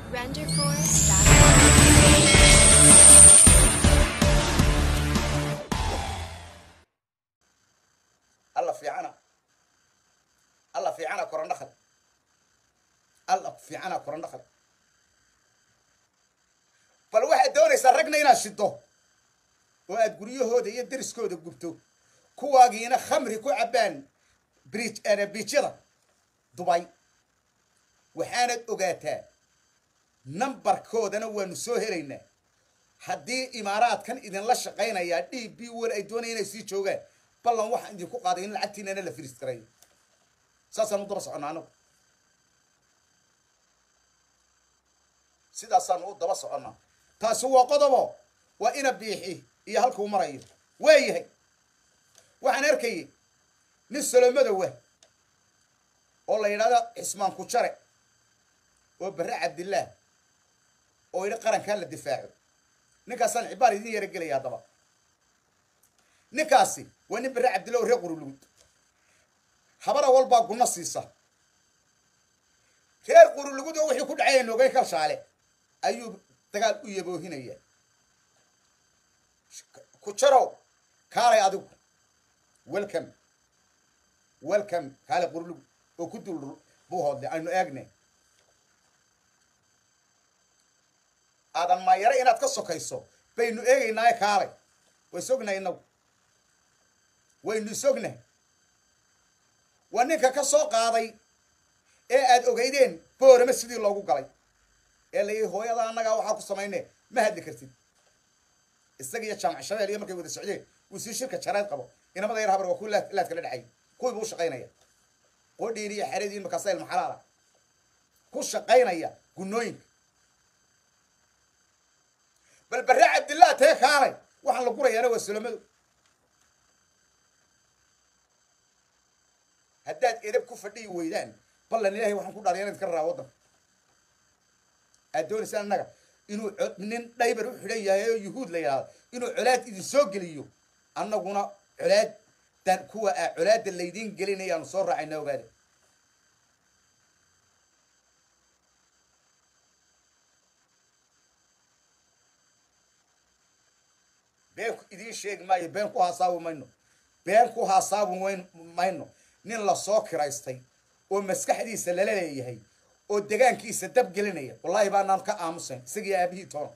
RenderForce.com. alla fiicana alla fiicana korandhakal alla fiicana korandhakal bal waxaad doonaysaa ragna inaad shido oo aad guryahooda iyo deriskooda gubto kuwaagiina khamri ku cabbaan bri- biijyada dubay waxaanad ogaataa nambarkoodana waanu soo helaynaa haddii imaaraadkan idinla shaqaynayaa d b wer ay doonaya inay sii joogaan ballan waxaan idinku qaaday in lacagtiinana la firis garayo saasaan u daba soconnaa anagu sidaasaanu u daba soconnaa taasi waa qodobo waa ina biixi iyo halkuu marayo waayahay waxaan arkayay nin salomadowa oo la yidhahdo cismaan kujare oo barre cabdillaah oo yidhi qarankaa la difaaco ninkaasaan cibaar idin yara gelaya haddaba ninkaasi waa nin barre cabdillah oo reer qurulugud habara walbaa gunno siisa reer qurulugud oo wixii ku dhacay noogay kalshaale ayuu dagaal u yaboohinaya ku jarow kaalay adigu welcome welcome kaalay qurulugud oo ku dul buu hoodlay aynu eegne aadan maayare inaad ka sokayso baynu eegaynaaye kaalay way sognahay inagu waynu isognahay waa ninka ka soo qaaday ee aad ogeydeen boorama sidii loogu galay ee la yidhi hooyada annagaa waxaa ku samayne ma hadli kartid isaga iyo jaamac shabeel iyo markay wada socdeen uu sii shirka jareed qabo inamada yar habar waa kuwi laad laad kala dhacay kuwii buu u shaqaynaya qodhiin iyo xeradiin markaasa ilma xalaala ku shaqaynaya gunnooyinka bal barre cabdillah tee kaalay waxaan la gurayaana waa sulamadu haddaad edab ku fadhiyi weydaan ballan ilaahay waxaan ku dhaarya inaad ka raraa waddanka aad doonaysaan annaga inuu co- nin dhaybar u xidhan yahay oo yuhuud la yidhahdo inuu colaad idin soo geliyo annaguna colaad dan kuwa aa colaadda laydiin gelinayaanu soo raacayna ogaada been ku idiin sheegi maayo been ku haasaabi mayno been ku haasaabi wayn mayno nin lasoo kiraystay oo maskaxdiisa lala leeyahay oo degaankiisa dab gelinaya wallaahi baanaan ka aamusayn isaga iyo aabihii toona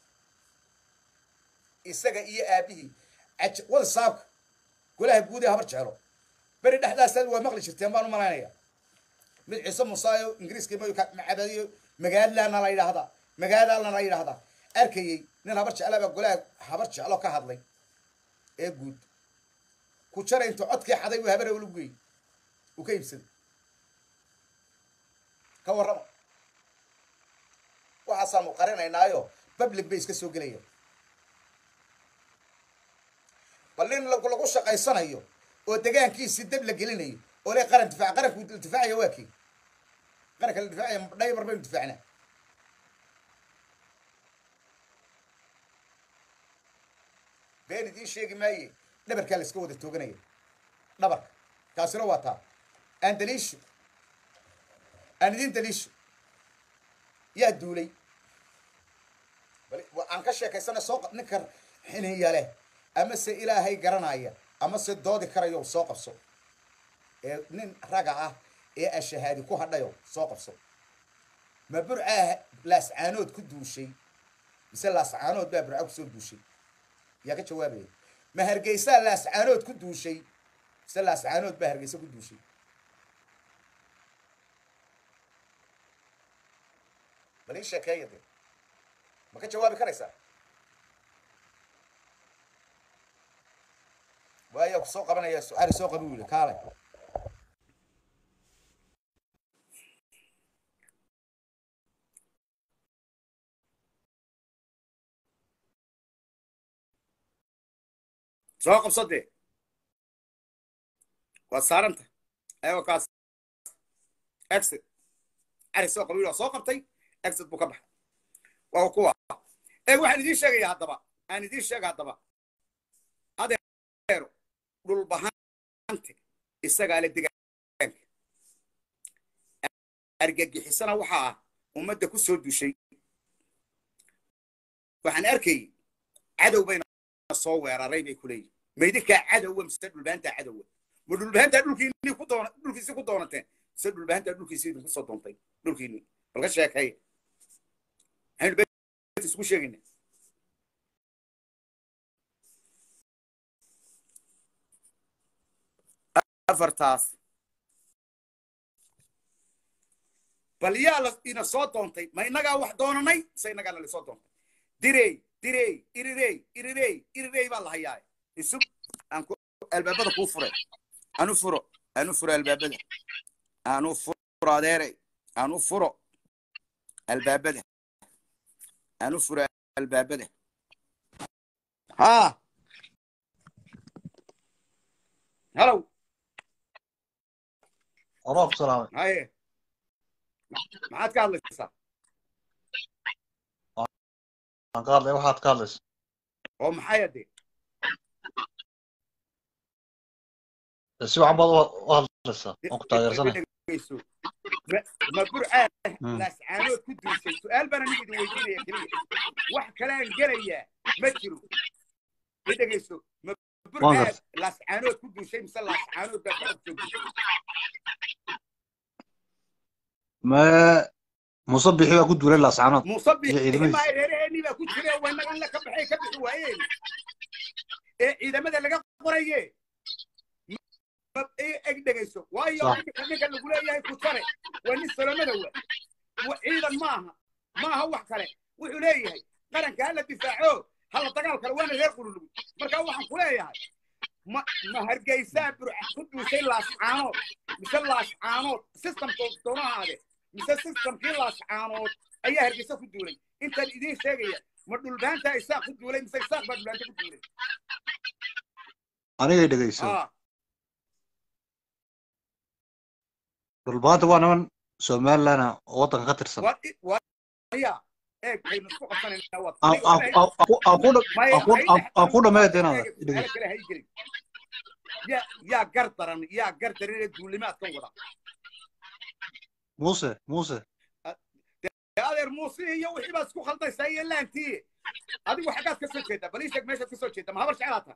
isaga iyo aabihii aj wada saabka golaha guud ee habar jecelo beri dhexdaasaad waa maqli jirteen baan u malaynaya mid ciise musaayo ingiriiska macabadiyo magaadlaana la yidhaahdaa magaadaalna la yidhaahdaa arkayey nin habar jeclaba golaha habar jeclo ka hadlay ee guud ku jara intuu codkii xaday uu habara ula geeyey uu ka iibsaday ka warrama waxaasaanu qarinaynaayo public bay iska soo gelaya bal nin lagu lagu shaqaysanayo oo degaankiisii dab la gelinayo oo le qaran difaac qaranku difaacaya waa kii qaranka la difaacaya dhaybar baynu difaacnaa been idiin sheegi maaye dhabarkaa la iska wada tooganaya dhabarka taasina waa taa aan daliisho aan idiin daliisho yaa duulay bal wa- aan ka sheekaysana soo qa- ninka xiniya leh ama se ilaahay garanaya ama se doodi karayo soo qabso ee nin raga ah ee ashahaadi ku hadhayo soo qabso ma burcaa laascaanood ku duushay mise laascaanood baa burca kusoo duushay yaa ka jawaabaya ma hargeysaa laascaanood ku duushay mise laascaanood baa hargeysa ku duushay bal ii sheekeeya de ma ka jawaabi karaysaa waayaa ku soo qabanaya su-aali soo qabi wili kaalay soo qabso dee waad saaranta ayagoo kaas exit cari soo qabi wili waa soo qabtay exit buu ka baxay waa kuwa ee waxaan idiin sheegaya haddaba aan idiin sheega haddaba adeero dhulbahante isagaa le degaanka argagixisana waxaa ah ummadda ku soo dushay waxaan arkay cadow bayna soo weeraray bay ku leeyihin maydinkaa cadowa mise dhulbahantaa cadowa ma dhulbahantaa dhulkiinii ku doona dhulkiisi ku doonateen mise dhulbahantaa dhulkiisi idinku soo doontay dhulkiinii balka sheekay maxaynu beet isku sheegayna afartaas bal yaa la ina soo doontay ma innagaa wax doonanay mise innagaa nala soo doontay direy direy irirey irirey irirey baa la hayaa isug aan ku albaabada kuu furay anu furo anu furo albaabada anu furo adeerey anu furo albaabada anu furo albaabada ha halow Oroob salaamay. haye maxaad ka hadlaysaa Waan ka hadlay waxaad ka hadlaysa. oo maxay ade Si wacan baad u- u hadlaysaa. Waan ku taageersanay. dhegeyso ma ma burcaa Mm. laascaanood ku duusay su-aal baan aniga idin weydiinaya keliya wax kalean gelayaa ma jiro i dhegeyso ma Waan burcaa gartay. laascaanood ku duushay mise laascaanood baa ka ogjoogtay Mee Muuse bixi baa ku duulay laascaanood. muuse Iyo ciidamadiisa. biximaa reeraheenii baa ku jira wanagan la ka baxay ka bixi waayeen ee ciidamada laga qoraye Ma- i- eg dhegeyso waayo Sax. ninka ninka lagu leeyahay kutare waa nin solomada wa wa- ciidan maaha maaha wax kale wuxuu leeyahay qaranka hala difaaco hala dagaal kale waana reer qululugu marka waxaan ku leeyahay ma ma hargeysaa burca ku duushay laascaanood mise laascaanood systemka doonahaade mise systemkii laascaanood ayaa hargeysa ku duulay intaan idiin sheegaya ma dhulbaanta isaaq ku duulay mise isaaq baa dhulbaanta ku duulay Anigay dhegeyso. Ah, Dhulbaanta waa niman Somaliland ah oo waddanka ka tirsan. waa i- waa ya eeg aynu isku qabsanaynaa waad Aan- aan- aan- aan ku- aan ku dha- Maya, aan ku- hay- aan- aan ku dhammeeyo inaad Eeg, dhegeyso. su'aalo kale hay gelin. yaa yaa gar daran yaa gar daran ee duulimaadkan wada Muuse, Muuse. Dee adeer muuse iyo wixii baad isku khaldaysaa iyo laantii adigu xaggaad ka soo jeedaa bal ii sheeg meeshaad ka soo jeedaa ma habar jeclaata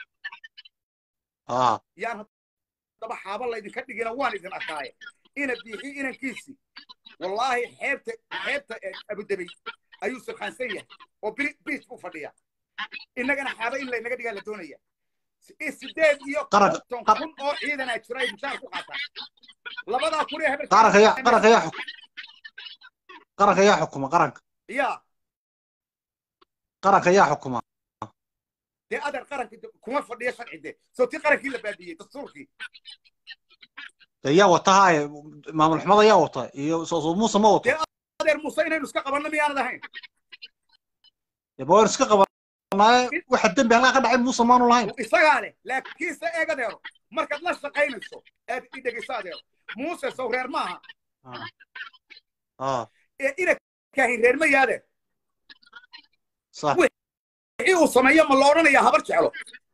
Haa. yaan haddaba xaaba laydinka dhigina waan idin arkaaye ina biixi inankiisi wallaahi xeebta xeebta ee abudabey ayuu sirkhaansan yahay oo bri- biis buu fadhiya innagana xaaba in laynaga dhigaa la doonaya Si- sideed iyo Qaranka- konton qar- kun oo ciidanaa jira ay mushaar ku qaataan labadaa kun ee habar Qaranka yaa qaranka yaa xuk- qaranka yaa xukuma qaranka. ya Qaranka yaa xukuma. dee adeer qaranka kuma fadhiya sharci de soo tii qarankii la baabiyey dastuurkii Dee yaa wata haaye maamul xumada yaa wata iyo soo soo Muuse ma wato. Dee- adeer muuse inaynu iska qabanno miyaanad ahayn Dee bawaan iska qabanaaye waxa dembi halkaa ka dhacay Muuse maanu lahayn. isagaa leh laakiinse eeg adeero markaad la shaqaynayso aad i dhegeyso adeero muuse sow reer maaha Haa. Haa. ee ina kaahin reer ma yaade Sax. wixii uu sameeyo ma la odhanayaa habar jeclo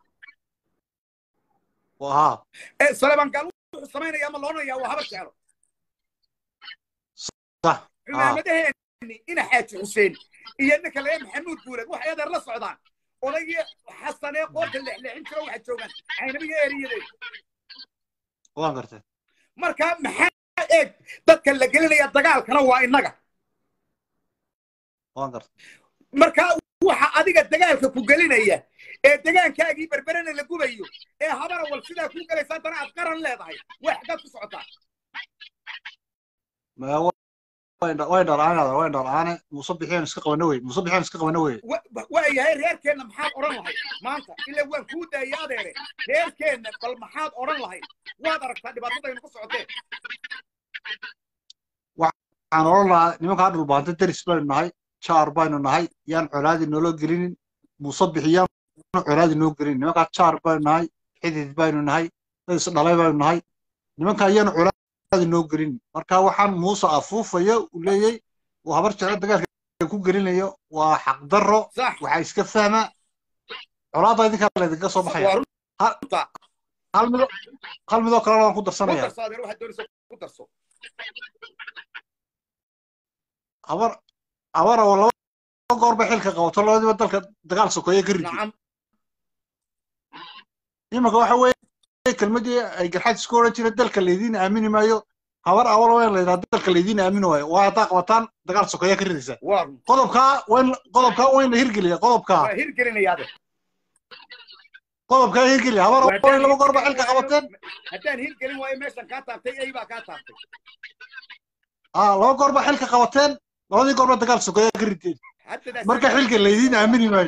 Waa haa. ee saleebaan gaal wuxuu samaynayaa ma la odhanayaa waa habar jeclo Sax. cumaamadaheeni ina xaaji xuseen iyo ninka laga maxamuud guuled waxay adeer la socdaan odaygii xasanee qoorta lexleexin jiro waxaa joogaan caynabiga eriyadee Waan gartay. marka maxaa eeg dadka la gelinaya dagaalkana waa innaga Waan gartay. marka waxa adiga dagaalka ku gelinaya ee degaankaagii berberena la gubayo ee habara wal sidaa kuu galaysa haddana aad qaran leedahay way xaggaad ku socotaa Ma way way dhalaanada way dhalaane Muuse bixiyeen iska qabana wey. Muuse bixiyeen iska qabana wey. Wa- wa- waayahay reerkeenna maxaad odhan lahayd maanta ilaa waan kuu daayay adeere reerkeenna bal maxaad odhan lahayd waad aragtaa dhibaatadaynu ku socotee waxaan oran lahaa nimankaa dhulbaanta deris baynu nahay jaar baynu nahay yaan colaadi nolo gelinin muuse bixiyaan colaadi noo gelinin nimankaa jaar baynu nahay xidid baynu nahay dad isdhalay baynu nahay nimankaa yaan colaadi noo gelinin marka waxaan muuse afuufaya uu leeyay uu habar jeclo dagaalka ku gelinayo waa xaqdarro sax waxaa iska fahma colaadda idinkaa laydinka soo baxaya waa runta hal mido hal midoo kalena waan ku ku darsanaya darso adeer waxaad doonaysa ku darso habar habar oo laba goor bay xilka qabato labadiiba dalka dagaal sokeeye ka riday nacam imanka waxa weeye kelmadii ay garxaad isku odhan jireen dalka laydiin aamini maayo habar awal waa in la yidhahdo dalka laydiin aamini waayo waa haddaa qabataan dagaal sokeeye ka ridaysaa waa qodobkaa wayn qodobkaa waa in la hirgeliya qodobkaa waa hirgelinayaade qodobkaa hirgeliya habar waa in laba goor ba xilka qabateen haddaan hirgelin waayo meeshan kaa taabtay ey baa kaa taabtay aa laba goor ba xilka qabateen labadii goor ba dagaal sokeeye ka rideen haddadaas marka xilka laydiin aamini maayo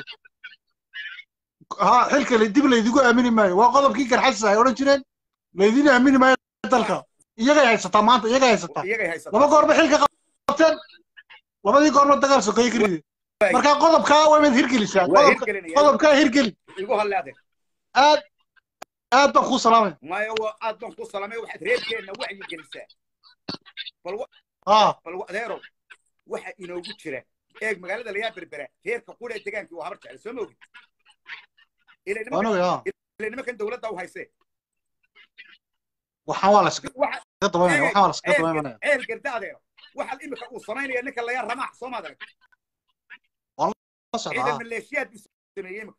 ha xilka la- dib laydigu aamini maayo waa qodobkii garxadis ay odhan jireen laydiin aamini maayo dalka iyagay haysataa maanta iyagay haysataa iyagay haysataa laba goorba xilka qabteen labadii goorba dagaal sokeeye ka rideen marka qodobkaa waa inaad hirgelisaa waa qodobka hirgelinaya qodobkaa hirgeli igu halleade aad aad baan kuu salaamay maya waa aad baan ku salamay waxaad reerkeenna wacyi gelisaa bal wa- aa bal wa- adeerow waxa inoogu jira eeg magaalada layaa berbera reerka qura ee degaankii waa habar jecel soo ma ogid ila nimankan- waanogay aa ila nimankan dowladda u haysee waxaan waa la iskaga waxa dabaynaya waxaan waa la iskaga ceel dabaynaya ceel garda adeero waxa imika uu samaynaya ninka layaa ramaax soo maad arag la socda ciidan aa maleeshiyaad buu sameeyey imika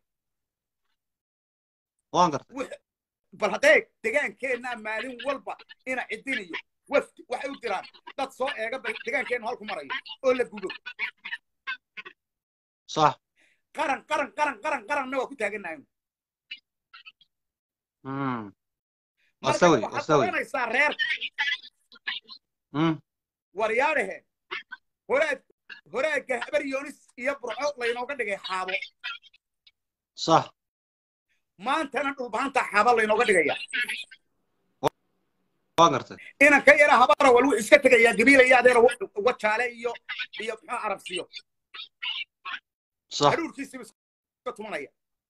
waan gartay Wix- bal haddee degaankeenna maalin walba ina cidinayo wafdi waxay u diraan dad soo eega bal degaankeenna halku marayo oo la gubo sax qaran qaran qaran qaran qaranna waa ku taagannahay mm marka astawey waxaad astawey oranaysaa reer mm waryaadhehe horaad horaadka habar yoonis iyo burco laynooga dhigay xaabo sax maantana dhulbaanta xaaba laynooga dhigaya waan gartay inan ka yara habara wal wuxuu iska tegayaa gabiilaya adeera wa- wajaale iyo iyo muxuu arabsiyo sax haruurkiisiba iska tumanaya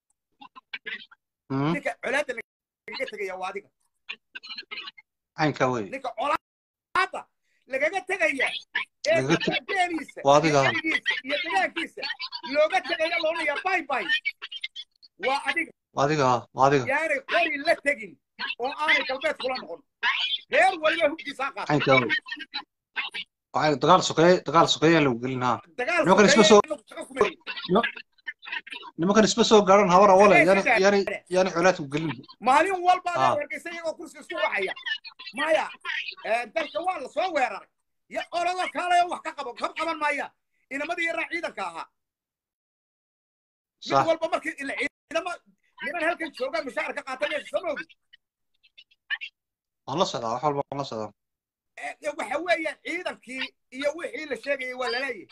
mm ninka colaadda lagaga tegaya waa adiga caynkaa wey ninka colaadda lagaga tegaya ee Lagaga te- deeniisa waa adiga. iyo erigiisa iyo degaankiisa looga tegaya loonaya bay bay waa adiga adiga aa waa adiga yaanay qori la tegin oo aanay galbeed kula noqon reer waliba hubkiisaa qaata caynkaa wey Waxay- dagaal sokeeye dagaal sokeeye lagu gelin haa dagaal Nimankan isma sokeeye soo- inagu shaqo kuma leeyin. nimankan isma soo gaaran habar awale Habeen yaani sidaa- yaani yaani colaad ku gelin maalin walba Ah. adaa hargeysa iyagoo kursi isku wacaya maya eh, dalka waa la soo weeraray ya olado kaalayo wax ka qabo kab qaban maaya inamadii yaraa ciidanka ahaa mid sax walba markii ila ciidama niman halkan jooga mushaar ka qaata meesha soo moogi waan la socdaa wax walba waan la socdaa waxa weeyaan ciidankii iyo wixii la sheegayay waa laleeyahay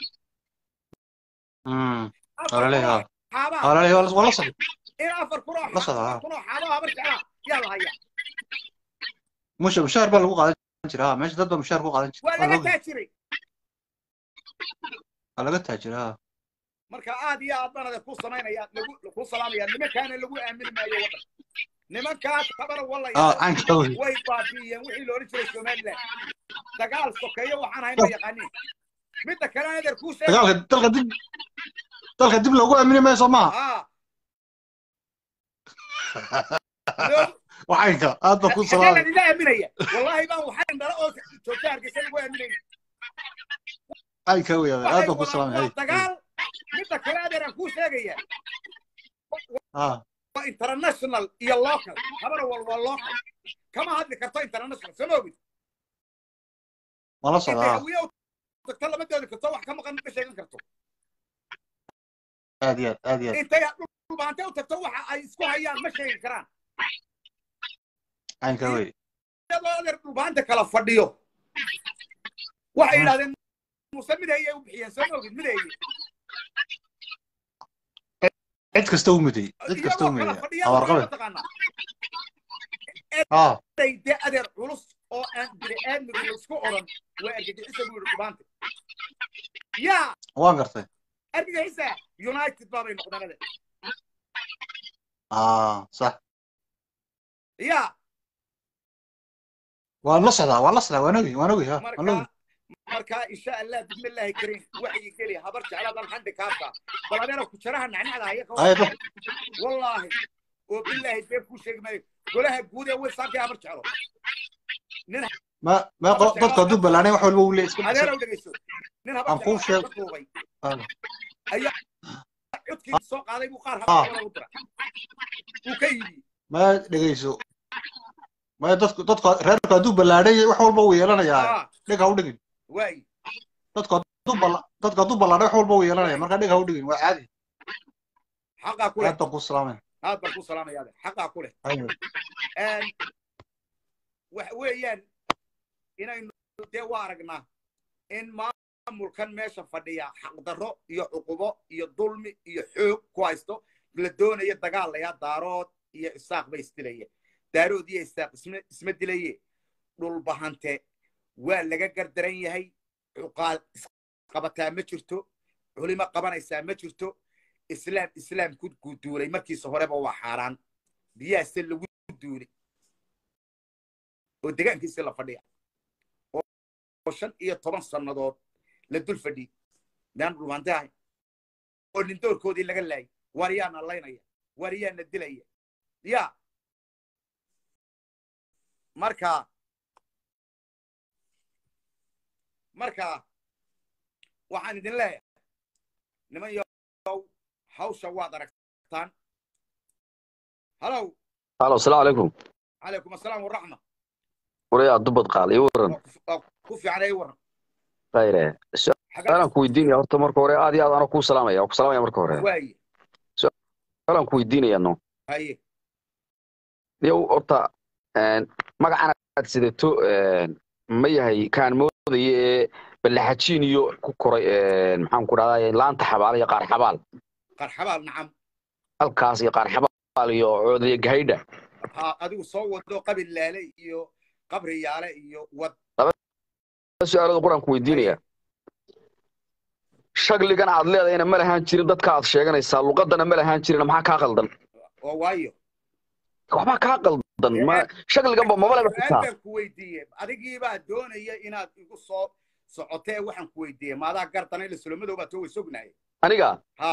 mm afar waa laleeyahay kunoo xaabaa waa laleeyahay waa la- waa la socdaa in afar kunoo La socdaa. afar kunoo xaabaa habar jeclaa yaa la hayaa musha mushaar baa lagu qaadan jiraa haa meesha dad baa mushaar ku qaadan jira waa waa laga looga taajiray waa laga taajiraa haa marka aad iyo aad banada ku samaynaya lagu ku salaamaya nimankaana lagu aamini maayo waddan nimankaas tabara aa wallaya caynkaa wey way baabi'iyeen wixii loola jiray somaliland dagaal sokeeyo waxaan ahayn ma yaqaanin midda kale adeer kuu sheegay dagaalka dalka dib dalka dib loogu aamini maayo soo maaha haa loo- waa caynka aad baa ku xagee salaamay lagaga aaminaya wallahi baan waxaan dhala oo joogta hargeysa lagu aaminaya caynkaa wey aad waxay baa ku wadaan salaamay waa hay dagaal midda kale adeer aan kuu sheegaya haa waa international iyo local habana wal waa local kama hadli karto international soo moogid waan la intay socdaa haa hawiye u tagto lama doodi karto wax ka maqan ma sheegan karto aad iyo aad aad iyo aad intay dhulbaante u tagto waxa ay isku hayaan ma sheegi karaan caynkaa wey iyadoo adeer dhulbaante kala fadhiyo waxay Hmm. yidhahdeen muse midayay u bixiyeen soo moogid midayay cid kasta u midayey cid kasta u iyagoo kala midayey fadhiya habarqabe mataqaanaa haa de adeer culus oo aan bini aadmigu isku odhan waa argagixisa buu yidhi dhulbaante yaa waan gartay argagixisa united baabay noqdeen adeer aa sax yaa waan la socdaa waan la socdaa waan ogi waan ogi haa waan ogi marka marka insha allah bismillahi kariim waxyi geli habar jecladan xandi kaasa bal adeera ku jaraha nacnacda haya ka Ay, wada wallaahi oo billaahi dee kuu sheegi maayo golaha guud ee websaarkii habar jeclo nin ma ma qo- dadku hadduu ballaanay wax walba uu leeyahay iska dhigso adeerow dhegeyso nin aan kuu habarta sheeg ka duubay Ah, ayaa codkii soo qaaday buu qaar ah habarta u dira uu ka yidhi ma dhegeyso ma dadku dadku reerku hadduu ballaanay wax walba uu yeelanayaa ah dheg ha u dhigin waay dadku hadduu balla dadku hadduu ballaanay wax walba uu yeelanaya marka dheg ha u dhigin waa caadi xaqaa ku leh aad baan ku salaamay aad baan ku salaamaya adeer xaqaa ku leh Aywa. Een, waxa weeyaan inaynu dee waa aragnaa in maamulkan meesha fadhiya xaqdarro iyo cuqubo iyo dulmi iyo xoog ku haysto la doonayo dagaal layaa daarood iyo isaaq bay isdilaye daarood iyo isaaq isma isma dilaye dhulbahante waa laga gardaran yahay cuqaal isqabataa ma jirto culimo qabanaysaa ma jirto islaam islaam ku guduulay markiisa horeba waa xaaraan biyahaase lagu duulay oo degaankiisi la fadhiya oo shan iyo toban sannadood la dul fadhiyey miyaan dhulbahante ahay oo nindoorkoodii laga laayay waar yaana laynaya waar yaana dilaya ya marka marka waxaan idin leeyahay niman yow hawsha waad aragtaan halow halo asalaamu calaykum calaykum assalaam waraxma warayaa dubad qaal ii waran waa ku- waa ku fiican ay waran khayre xagaa su-aalaan ku weydiinaya horta marka hore aad iyo aad anoo kuu salaamaya waa ku salaamaya marka hore waaye su-aalaan ku weydiinaya no haye yow horta een, magacan aad sidato een, ma yahay kaan moodaya ee ballaxajiin iyo ku koray een, maxaan ku dhahdaa laanta xabaal iyo qaar xabaal qarxabaal nacam halkaas iyo qaar xabaal iyo coodaya gahaydha ha adigu soo wado qabil laale iyo qabri yaale iyo wad su-aalada qur-aan ku weydiinaya shagligan aad leedahayna ma lahaan jirin dadka aad sheeganaysaa luqadana ma lahaan jirin maxaa kaa qaldan oo waayo waxbaa kaa qaldan ma shagliganba maba leba su-aal xitaa baan ku weydiiyey adigii baa doonaya inaad igu soo socotee waxaan ku weydiiyey maadaa gardanay la sulamadoo baa too way sognahay aniga Ha.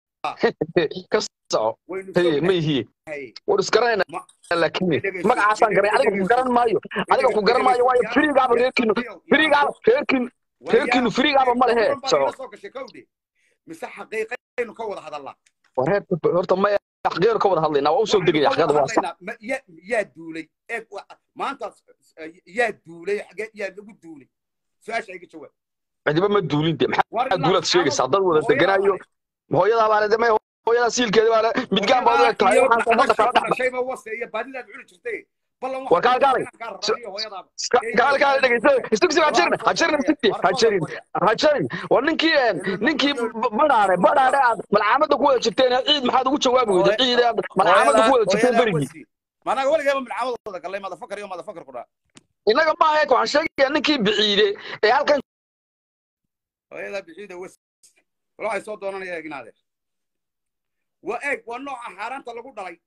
ka soco waynu Hey, ma sognahay yihiin war iskaranayna Ma- laakiin dhegeyso, magacaasaan garay adiga ku garan maayo adiga ku garan maayo waayo firigaaba reerkiinu firigaaba reerkiinu reerkiinu firigaaba ma lehe soco soo gashay kowdhe mise xaqiiqaynu ka wada hadallaa war reerka horta ma xaqeer ka wada hadlaynaa waa u soo degaya xaqeeda waa sax hadlaynaa ma- yaa yaa duulay eeg wa- maanta eh, yaa duulay xagee yaa lagu duulay su-aasha iga jawaab cidiba ma duulin de maxaa War duulaad ilaa sheegaysaa dad wada hooyadaa deganaayo hore. hooyadaa baa le may hooyadaa siilkeeda baa le midgaan baad u eg tahay iyo waxaan ummadda kala dhex dhashayba wase iyo baadidaad cuni jirtay ballan War kaal kaalay. hooyadaaba gaal gaal dhegeysa isugsi ha jirin ha jirin isugsi ha jirin ha jirin war ninkii een, ninkii badhaare badhaare aad malcaamadda ku wada jirteen ciid maxaad ugu jawaabi weyday ciid aad malcaamadda ku wada jirteen berigii managa weligeeba milcaamadooda gallay madafakar iyo madafakar ku dhaa innaga ma ahe waxaan sheegayaa ninkii biciide ee halkan hooyadaa bixiida wes wal waxay soo doonanaya eegnaade waa eeg waa nooca xaaraanta lagu dhalay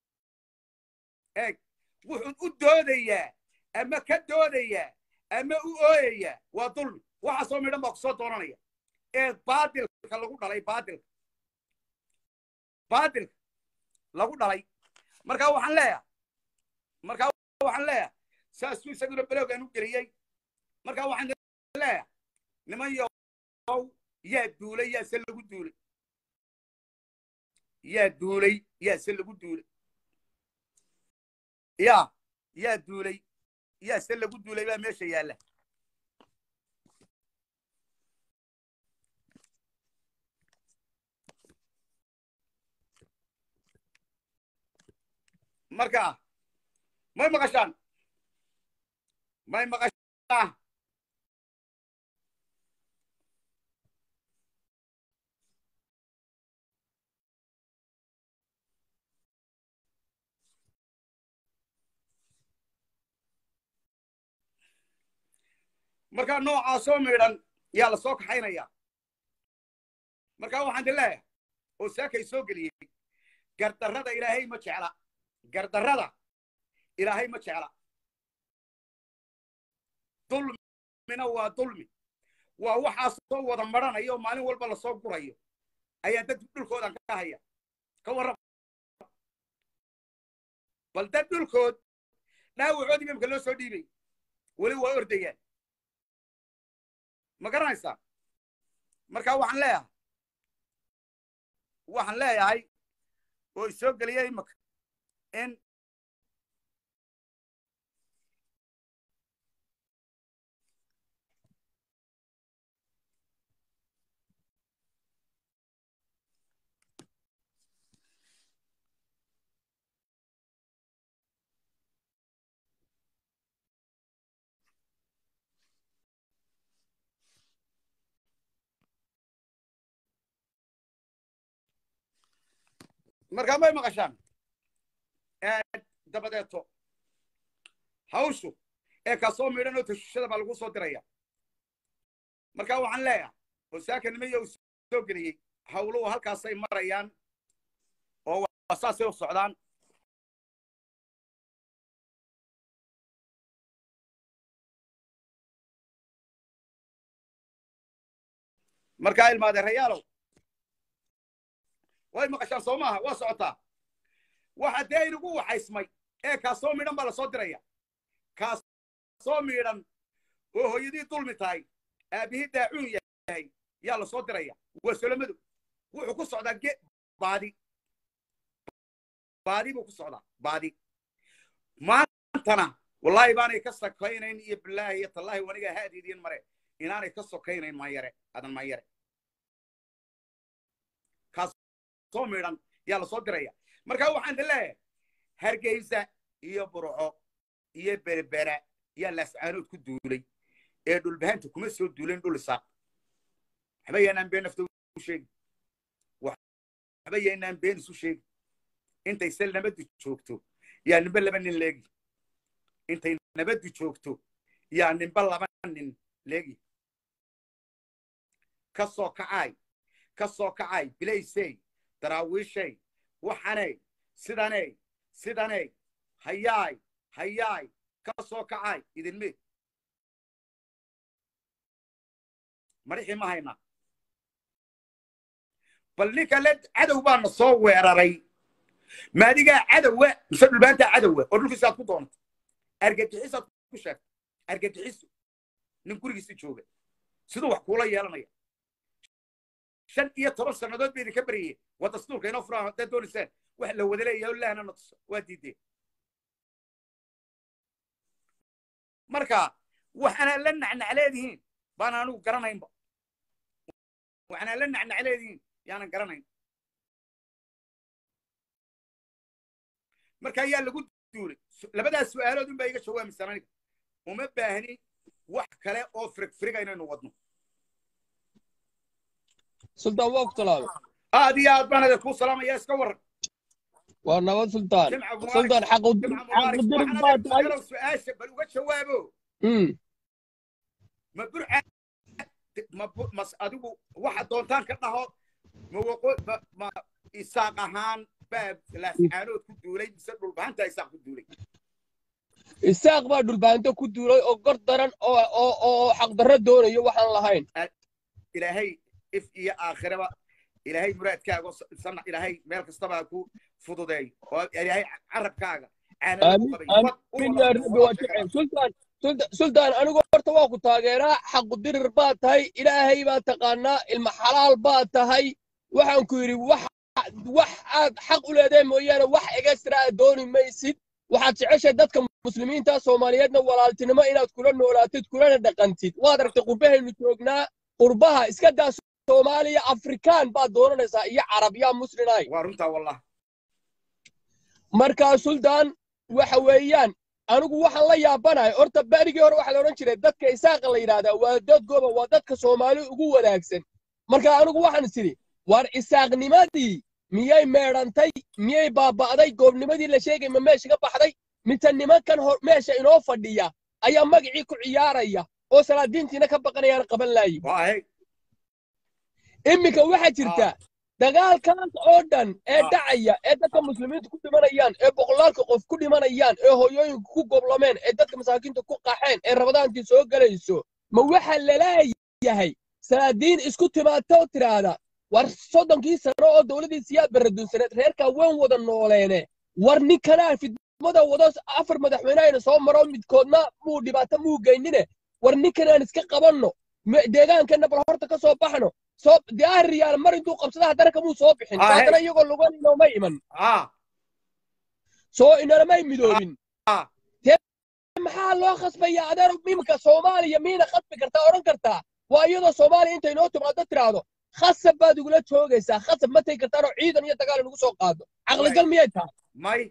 eeg wuxuu u doodayaa ama ka doodayaa ama u ooyayaa waa dulmi waxaasoo midhan baa ku soo doonanaya ee baadilka lagu dhalay baadilka baadilka lagu dhalay markaa waxaan leeyahay markaa waxaan leeyahay saasuu isaguna belowgaan u geliyey markaa waxaan leeyahay niman yo yaa duulay yaa se lagu duulay yaa duulay yaa se lagu duulay ya yaa duulay yaa se lagu duulay baa meesha yaalla marka may maqashaan may maqashaan markaa noocaasoo midhan yaa la soo kaxaynaya markaa waxaan idin leeyahay oo saakay soo geliyey gardarrada ilaahay ma jecla gardarrada ilaahay ma jecla dulmina waa dulmi waa waxaasoo wada maranayo oo maalin walba lasoo gurayo ayaa dad dhulkoodan ka haya ka warrama bal dad dhulkood dhaawacoodii imamka loo soo dhiibay weli waa ordayaan ma garanaysaa marka waxaan leeyahay waxaan leeyahay oo isoo geliyay imaka in markaa may maqashaan dabadeeto hawshu ee kaasoo midhan oo tashushada baa lagu soo diraya marka waxaan leeyahay oo saakanimaya uu soo geliyey hawluhu halkaasay marayaan oo waa saasay u socdaan markaa ilmaadeerayaalow way maqashaan soo maaha waa socotaa waxa dee inagu waxaysmay ee kaasoo midhan baa lasoo diraya kaasoo midhan oo hooyadii dulmi tahay aabihii daacuun yahay yaa lasoo diraya waa solomadu wuxuu ku socdaa ge baadi baadi buu ku socdaa baadi maantana wallaahi baanay ka sokaynayn iyo bilaahi iyo tallaahi wanigaa haadiidiin mare inaanay ka sokaynayn maanyare adan maanyare soo midhan yaa lasoo diraya marka waxaan leeyahay hargeysa iyo burco iyo berbera yaa laascaanood ku duulay ee dhulbahanta kuma soo duulayn dhul isaaq waxba yaanaan been nafta u sheegi waxba yaanaan been isu sheegi intay se nabaddu joogto yaa nimbe laba nin leegi intay nabaddu joogto yaa nimbe laba nin leegi ka soo kacaay ka soo kacaay bilaysey daraawiishay waxanay sidanay sidanay hayaay hayaay ka soo kacaay idinme madhixii ma hayna bal ninka le cadow baana soo weeraray maadigaa cadowa mise dhulbaantaa cadowa oo dhulkiisaad ku doonta argagixisaad ku sheegta argagixisu nin gurigiisa jooga siduu wax kuula yeelanaya shan iyo toban sannadood ba idinka baryayeen waa dastuurka inoo furaan haddaad doonaysaan wax la wada leeyahay o lahna na tuso waa diideen marka waxaanaa la nacnacleedihiin baan anigu garanaynba waxaanaa la nacnacleedihiin yaanan garanayn marka ayaa lagu duulay labadaas su'aalood un baa iga jawaamaysan aniga uma baahni wax kale oo firigfiriga inaynu wadno sultaan waa ku talaabay aad iyo aad baan idinku salaamaya iska waran waa nabad sultaan jimca mubaarak sultaan xaqudir jimca mubaarak xaqudir baa waxaan tahay adinku su-aasha bal uga jawaabo Mm. ma burca ma bu- mas adigu waxa doontaan ka dhaho ma waqo ma ma isaaq ahaan baa laascaanood ku duulay mise dhulbahanta isaaq ku duulay isaaq baa dhulbaanto ku duulay oo gor daran oo oo oo xaqdarro doonayo waxaan lahayn ilaahay if iyo aakhiraba ilaahay muraadkaaga oo sana ilaahay meel kastaba ha ku fududeeyo oo ilaahay carabkaaga caanada ku aamin qabay aamin wad u aamin wada yaa oo rabbi loo waa sheega jecel sultaan sulta- sultaan anigu horta waa ku taageeraa xaqudirir baa tahay ilaahay baa taqaanaa ilma xalaal baa tahay waxaan ku yidhi wax wax aad xaq u leedahay mooyaane wax egestra aad dooni maysid waxaad jeceshahay dadka muslimiinta soomaaliyeedna walaaltinimo inaad kula noolaatid kulana dhaqantid waad aragtay qurbahaynu joognaa qurbaha iska daa soomaaliya afrikaan baad doonanaysaa iyo carab yaa muslinay waa runtaa wallah markaa sultaan waxa weeyaan anigu waxaan la yaabanahay horta berigii hore waxaa la odhan jiray dadka isaaqa la yidhaahdaa waa dad goba waa dadka soomaali ugu wanaagsan marka anigu waxaan is idhi war isaaqnimadii miyay meedhantay miyay baaba'day goobnimadii la sheegay ma meesha ka baxday mise nimankan hor meesha inoo fadhiya ayaa magacii ku ciyaaraya oo salaadiintiina ka baqanayaan qaban laayi waahay iminka waxaa jirta dagaalkaas oo dhan ee Ah. dhacaya ee dadka muslimiinta ku dhimanayaan ee boqolaalka qof ku dhimanayaan ee hooyooyinka ku goblameen ee dadka masaakiinta ku qaxeen ee rabadaantii soo gelayso ma waxaa laleeyahay salaadiin isku timaata oo tiraahda war soddonkii sano oo dowladdii siyaad baradunsaneed reerkaa waan wada nooleene war ninkanaa fid wadamada wado afar madaxweyne ayna soo maro midkoodna muu dhibaato muu geynine war ninkan aan iska qabanno me- deegaankana bal horta ka soo baxno soo dee arriyaal mar intuu qabsada haddana kamuu soo bixin Ah, hey. haddana iyagoo lugan inooma iman ها soo inalamay midoobin ها maxaa loo khasbaya adeer iminka soomaaliya miina khasbi kartaa odhan kartaa waa iyadoo soomaaliya intay noo timaado tiraahdo khasab baad igula joogaysaa khasab ma tegi kartaanoo ciidan iyo dagaal inagu soo qaado caqligal miyay tahay ماي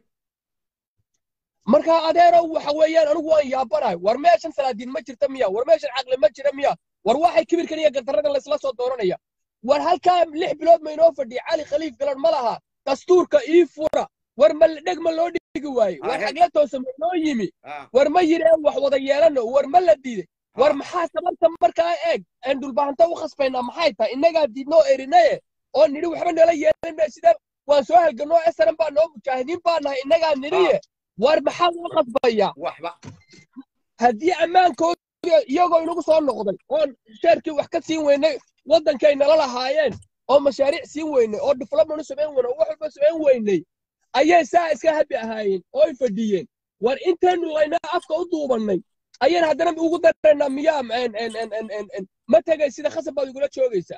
marka adeerow waxa weeyaan anigu waan yaabanahay war meeshan salaadiin ma jirta miya war meeshan caqli ma jira miya war waxay kibirkan iyo gardarradan laysla soo dooranaya war halkaa lix bilood ma inoo fadhiya cali khaliif galan ma laha dastuurka ii fura war ma dheg ma loo dhigi waaye war Ah, xagla toosa ma inoo yimi ها war ma yidheen wax wada yeelano war ma la diiday war Ah. maxaa sababta markaa eeg aan dhulbaahanta u khasbaynaa maxay tahay innagaa diidnoo erinaye oo nidhi waxba nala yeelan sida waan soo halganoo esaran baa noo mujaahidiin baa nahay innagaa nidhiye war maxaa loo khasbayaa وحبة haddii ammaankooda iyagoo inagu soo noqday oon sheerkii wax ka siin weynay waddankay nala lahaayeen oo mashaariic siin weynay oo development u samayn weynay oo wax walba samayn weynay ayay saa iska habi ahaayeen oo ay fadhiyeen war intaynu laynaa afka u duubannay ayaan haddana ugu daraynaa miyaa en- en- en- en- en- en- ma tegay sida khasab baad igula joogaysaa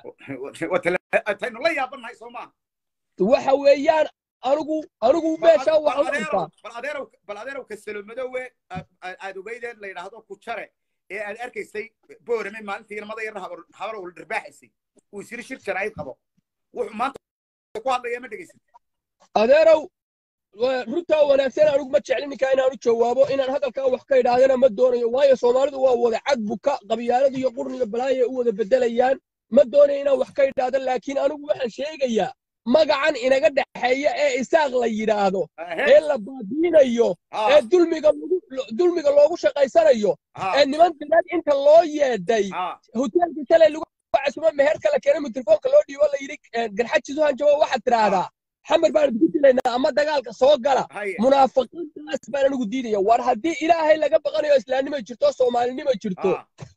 تاينو لا يابن هاي سوما waxa weeyaan anigu anigu meeshaa waxaan u arkaa bal adeerow bal adeerow kasalo madowe aad ogeydeen la yidhaahdo ku jare ee aad arkaysay boorame maalintii ilmada yar habar ul dhirbaaxaysay uu isiri shir jaraa'id qabo wuxuu maanta ku hadlaya ma dhegaysid adeerow wa- runtaa wanaagsan anigu ma jeclin ninkaa inaanu jawaabo inaan hadalkaa wax ka idhaahdana ma doonayo waayo soomaalidu waa wada cad buka qabyaalada iyo qurniga balaaya u wada bedelayaan ma doonayo inaan wax ka idhaahdo laakiin anigu waxaan sheegayaa magacan inaga dhexeeya ee isaaq la yidhaahdo ee la baabiinayo ee dulmiga lagu dulmiga loogu shaqaysanayo ee niman diraad inta loo yeedhay hoteelka shalay lagu casumo meherka la keenay mikrofoonka loo dhiibo la yidhi garxajisu hanjabo waxaad tiraahdaa xamar baan idinku dilaynaa ama dagaalka soo gala munaafiqiintaas baan anigu diidaya war haddii ilaahay laga baqanayo islaamnimo jirto soomaalinimo jirto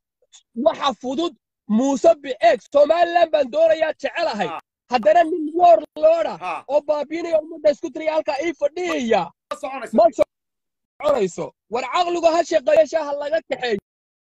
waxa fudud muuse biceeg somaliland baan doonayaa jecelahay haddana nin woor looda oo baabiinaya ummadda isku tiraya halkaa ii fadhiyaya ma soconayso war caqligu ha shaqeeyo shaaha laga kaxeeyo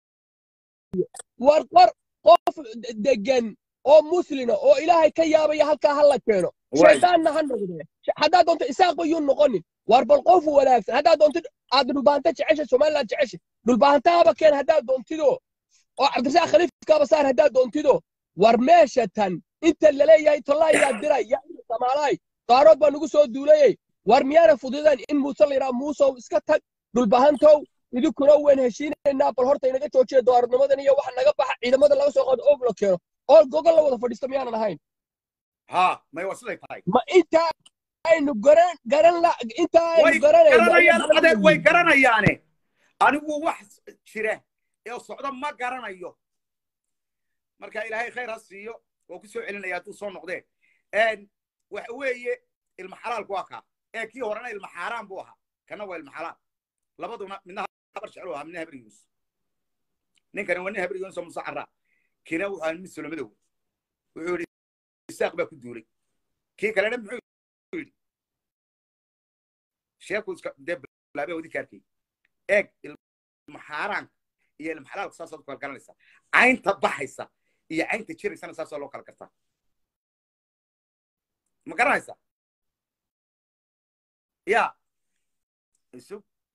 war qor qof degan oo muslina oo ilaahay ka yaabaya halkaa ha la keeno shaydaanna ha noqdee haddaad doonto isaaqba yuu noqonin war bal qof wanaagsan haddaad doontid aad dhulbaahanta jeceshay somaliland jeceshay dhulbaahantaaba keen haddaad doontido oo cabdirasaaq khaliifkaaba saar haddaad doontido war meesha tan inta laleeyahay tollaa yaa diray yaa samaalaay qaarood baa nagu soo duulayey war miyaana fududeen in muuse la yidhaha muusow iska tag dhulbahantow idinkuna wayn heshiinaynaa bal horta inaga joojiya dooarnimadan iyo waxa naga baxa ciidamada laga soo qaado oog la keeno oo gogol la wada fadhiisto miyaanan ahayn ha may waa siday tahay ma intaa aynu garan garan la intaa aynu way garanayno garanayaan adeer way garanayaane anigu wax jira ee socda ma garanayo marka ilaahay khayr ha siiyo waa ku soo celinaya hadduu soo noqdee waxa weeye ilma xalaalku waa kaa ee kii horena ilma xaaraan buu ahaa kana waa ilma xalaal labaduna midna habar jecel ahaa midna habar yunus ninkani waa nin habar yunus oo musa carraa kiina wuxuu ahaa mid solomadow wuxuu yidhi isaaq baa ku duulay kii kalena muxuu yidhi sheeku iska dee bilaabee wadi kaarkay eeg ilma xaaraanka iyo ilma xalaalka saasaad ku kala garanaysaa caynta baxaysa iyo caynta jiraysana saasaa loo kala gartaa ma garanaysaa ya isu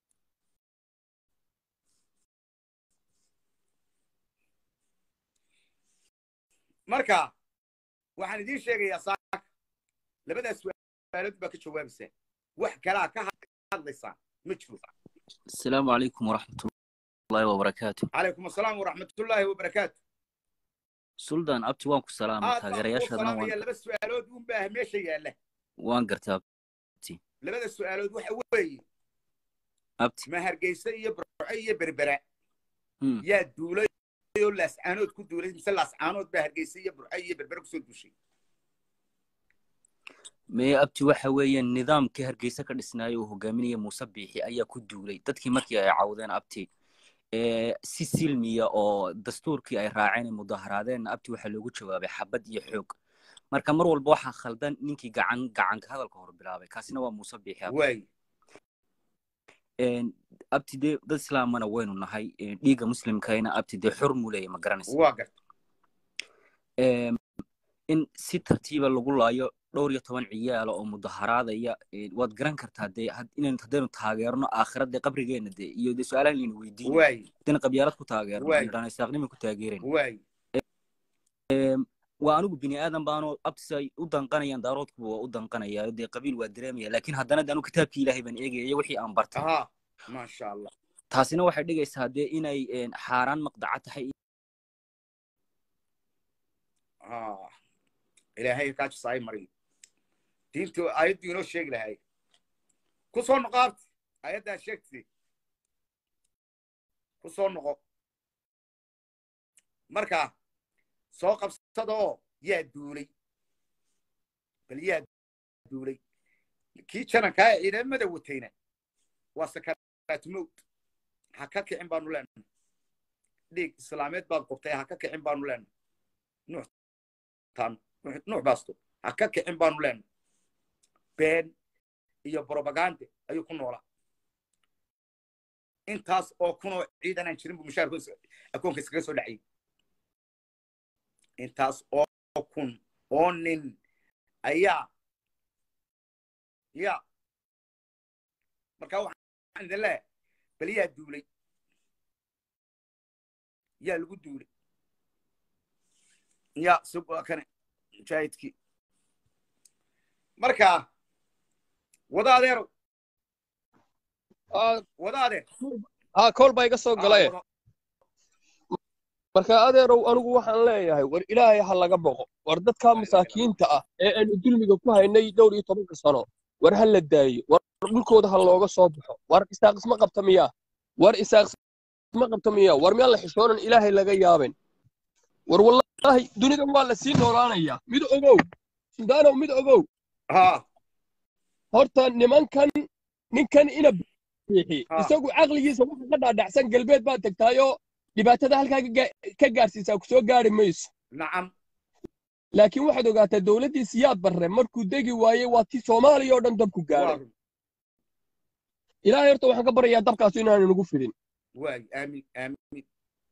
marka waxaan idiin sheegayaa saaka labadaas su'aalood baa ka jawaabaysaa wax kalaa ka hadlaysaan ma jiro السلام عليكم ورحمة الله وبركاته calaykum asalaam waraxmatullaahi wabarakaatu سلطان أبتي وانكو سلام aad baan kuu تاgeerayaashaadna salaamaya waan laba su'aalood un baa meesha yaalla waan gartaa labada su'aalood waxa weeye abti ma hargeysa iyo burco iyo berbera Hmm. yaa duulay oo laascaanood ku duulay mise laascaanood baa hargeysa iyo burco iyo berbera kusoo duushay mee abti waxa weeyaan nidaamkii hargeysa ka dhisnaayay uu hogaaminaya muuse biixi ayaa ku duulay dadkii markii ay cawdeen abti ee si silmiya oo dastuurkii ay raaceen ee mudaharaadeen abti waxaa loogu jawaabay xabad iyo xoog marka mar walba waxaa khaldan ninkii gacan gacanka hadalka hor bilaabay kaasina waa muuse biixi abti waay een, abti dee dad islaamana waynu nahay een, dhiigga muslimkayna abti dee xor muu leeyahay ma garanaysa waa garta Een, in si tartiiba lagu laayo dhowr iyo toban ciyaala oo mudaharaadaya een, waad garan kartaa dee had- inaynu haddaynu taageerno aakhirad dee qabrigeena dee iyo dee su-aalahan laynu weydiinayo waay haddaynu qabyaalad ku taageerno Waay. aynu dhahno isaaqnima ku taageerayn waay waa anigu bini aadan baanoo abtisa ay u danqanayaan daaroodkuba waa u danqanaya dee qabiil waa dareemaya laakiin haddana de anu kitaabkii ilaahay baan eegaya iyo wixii aan bartay aha maasha allah taasina waxay dhigaysaa dee inay een, xaaraan maqdaca tahay Ah, ilaahay kaa jisaay mariyo diintu aayaddu inoo sheegi lahay ku soo noqo abti aayaddaa sheegtay ku soo noqo marka soo qabsada oo yaa duulay bal yaa duulay kii janankaa ee ciidamada watayna waa sakaraat mowt ha ka kicin baanu leenahay dhiig islaameed baad qubtay ha ka kicin baanu leenahay nuux tan nuux baasto ha ka kicin baanu leenahay been iyo brobagande ayuu ku noolaa intaas oo kunoo ciidan aan jirin buu mushaarku akoonka iskaga soo dhacayay intaas oo kun oo nin ayaa ya marka waxaan idin leeyahay bal yaa duulay yaa lagu duulay ya sug waa kane mujaahidkii marka wada adeerow Ah, wada adeer ah kool baa iga soo Ah, galay wado. marka adeerow anigu waxaan leeyahay war ilaahay ha laga boqo war dadka masaakiinta ah ee aanu dulmiga ku haynay dhowr iyo tobanka sano war ha la daayo war dhulkooda ha looga soo baxo war isaaq isma qabta miyaa war isaaq isma qabta miyaa war miyaan la xishoonan ilaahay laga yaabin war wallaahi dunidan waa la sii noolaanayaa mid ogow sudaanow mid ogow ha horta nimankan ninkan ina biixi Ah. isagu caqligiisa waxa ka dhaadhacsan galbeed baa tagtaayoo dhibaatada halkaa ka gaa- ka gaarsiisaa ku soo gaari mayso nacam laakiin waxaad ogaataa dowladdii siyaad barre markuu degi waayey waa tii soomaaliya oo dhan dabku waa gaaray run ilaahay horta waxaan ka baryayaa dabkaasu inaanu nagu fidin waay aamin aamin